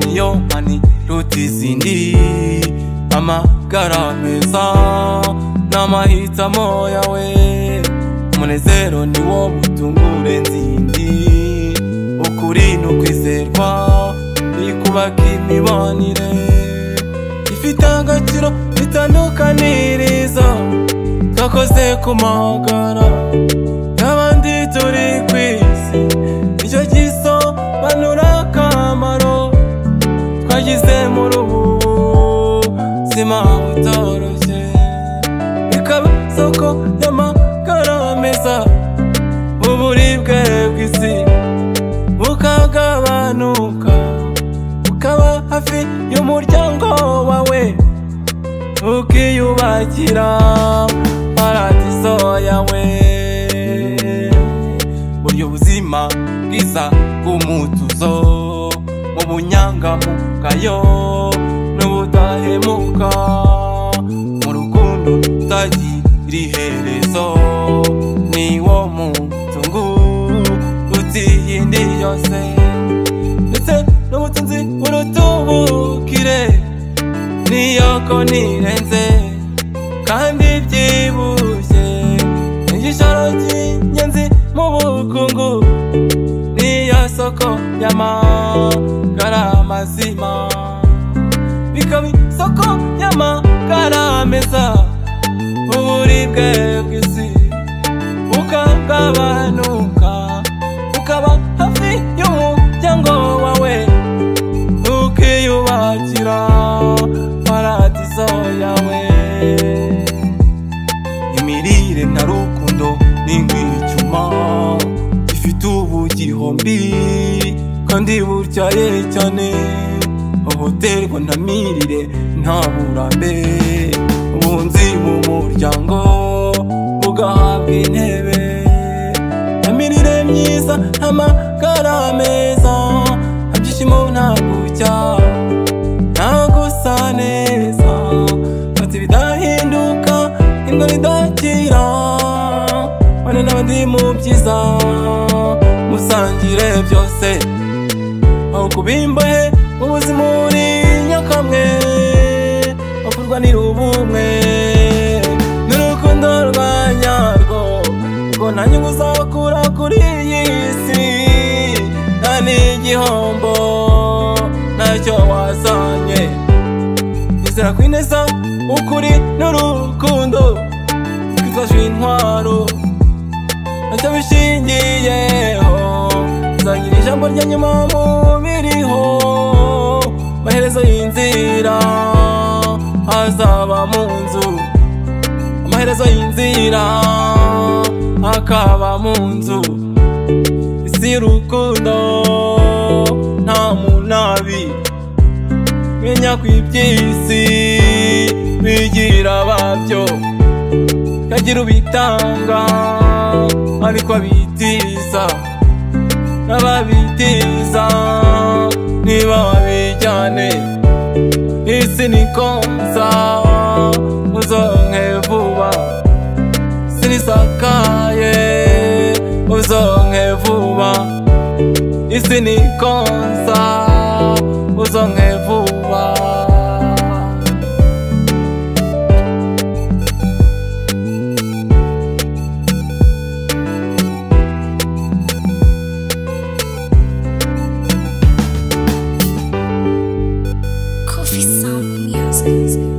niyo mani ruta izindi amagara meza ni amahitamo yawe umunezero ni wo mutungure nzindi ukuri ni ukwizerwa ni kubaka imibanire ifite agaciro itandukaniriza twakoze ku magara y'abandi turi ku isi nicyo gisobanura akamaro twagize muri ubu buzima butoroshye ikaba isoko y'amagara meza uburibwe bw'isi bukagabanuka ukaba hafi y'umuryango wawe ukiyubakira paradiso yawe buryo buzima bwiza bw'umutuzo mu bunyangamugayo n'ubudahemuka mu rukundo rutagira iherezo ni wo mutungu utiyindi yose ndetse n'ubutunzi burutubukire niyo ko nirenze kandi byibushye igishoro cy'ingenzi mu bukungu niyo soko y'amagara mazima bikaba isoko y'amagara meza uburibwe bw'isi bukagabanuka ukaba hafi y'umuryango wawe ukiyubakira paradiso yawe imirire nta rukundo ni nk'icyuma gifite ubu gihombi kandi buryaye cyane hohoterwa nta mirire nta burambe ubunzi mu muryango bugahabwa intebe nta mirire myiza nta magara meza nta byishimo nta gucya nta gusa neza fata ibidahinduka indwara idakira bane n'abandi mu byiza musangire byose aho kubimbaye ubuzima uri nyakamwe bakurwa n'irubumwe n'urukundo rwa nyarwo ubwo nta nyungu uzakura kuri iyi si nta n'igihombo ntacyo wazanye izera kwineza ukuri n'urukundo kwitwaje intwaro ntacyo bishingiyeho nzagira ijambo rya nyuma mu biriho amaherezo y'inzira azaba mu nzu amaherezo y'inzira akaba mu nzu isi y'urukundo nta munabi menya ku iby'isi bigira babyo kagira ubitanga ariko abitiza n'ababitiza ntibabijyane isi ni konsa uzonke vuba sinisakaye uzonke vuba isi ni konsa uzonke vuba Coffee Sound Music.